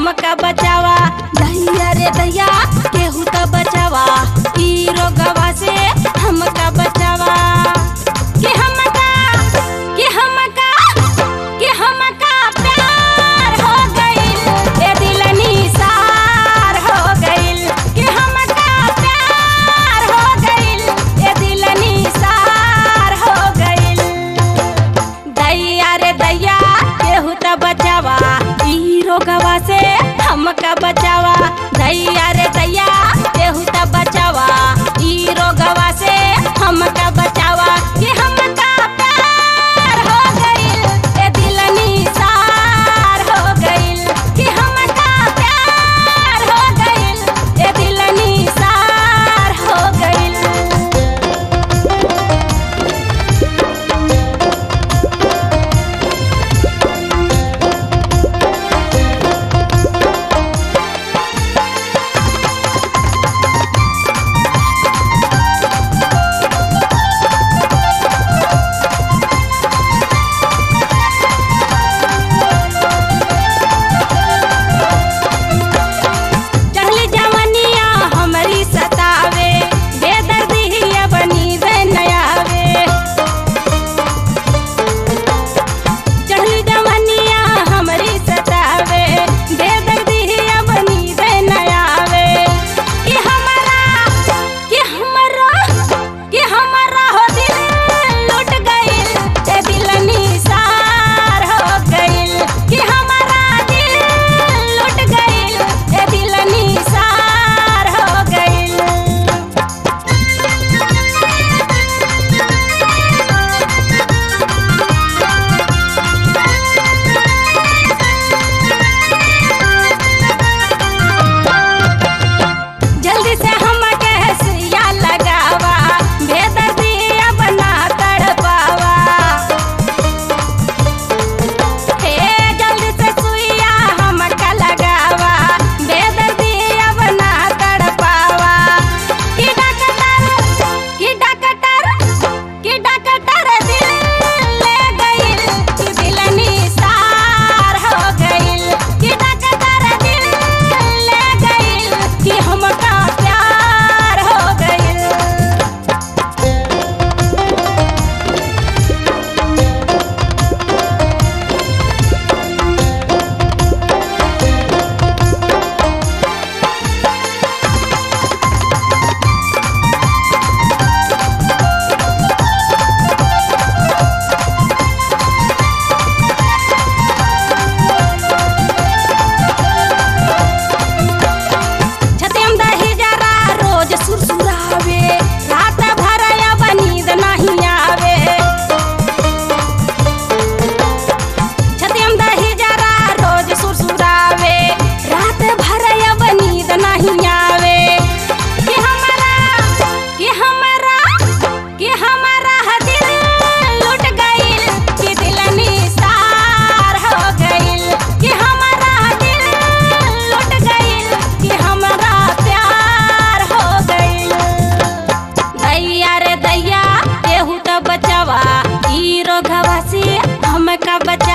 हमका बचावा दैया रे दैया केहू त बचावा ई रोगवा से हमका बचावा कि हमका कि हमका कि हमका प्यार हो गइल ए दिल निसार हो गइल कि हमका प्यार हो गइल ए दिल निसार हो गइल दैया रे दैया केहू त बचावा ई रोगवा से हमका बचावा दैया रे दैया केहू त बचावा ई रोगवा से हमका बचावा कि हमका प्यार हो गइल ए दिल निसार हो गइल कि हमका प्यार हो गइल ए दिल निसार हो गइल चढ़ली जवनिया हमरी सतावे बेदर्दिया बनी दे नयावे चढ़ली जवनिया हमरी सतावे बेदर्दिया बनी दे नयावे कि हमारा कि हमारा कि हमारा हो दिल लुट गइल ए दिल निसार हो गइल कि हमारा दिल लुट गइल ए दिल निसार हो गइल जल्दी से हम सुइया लगावा बेदर्दिया बना तड़पावा हे जल्दी से सुइया हमका लगावा बेदर्दिया बना तड़पावा कि डॉक्टर कि डॉक्टर कि डॉक्टर दिल ले गइल कि दिल निसार हो गइल कि डॉक्टर दिल ले गइल कि हमका प्यार हो गइल छतेम दही जरा रोज सुरसुरावे रात भर अब नींद नहीं आवे छतेम दही जरा रोज सुरसुरावे रात भर अब नींद नहीं आवे कि हमारा कि हमारा कि हमारा दिल लुट गइल कि दिल निसार हो गइल कि हमारा दिल लुट गइल कि हमारा प्यार हो गइल दैया रे दैया केहू त बचावा ई रोगवा से हमका बचा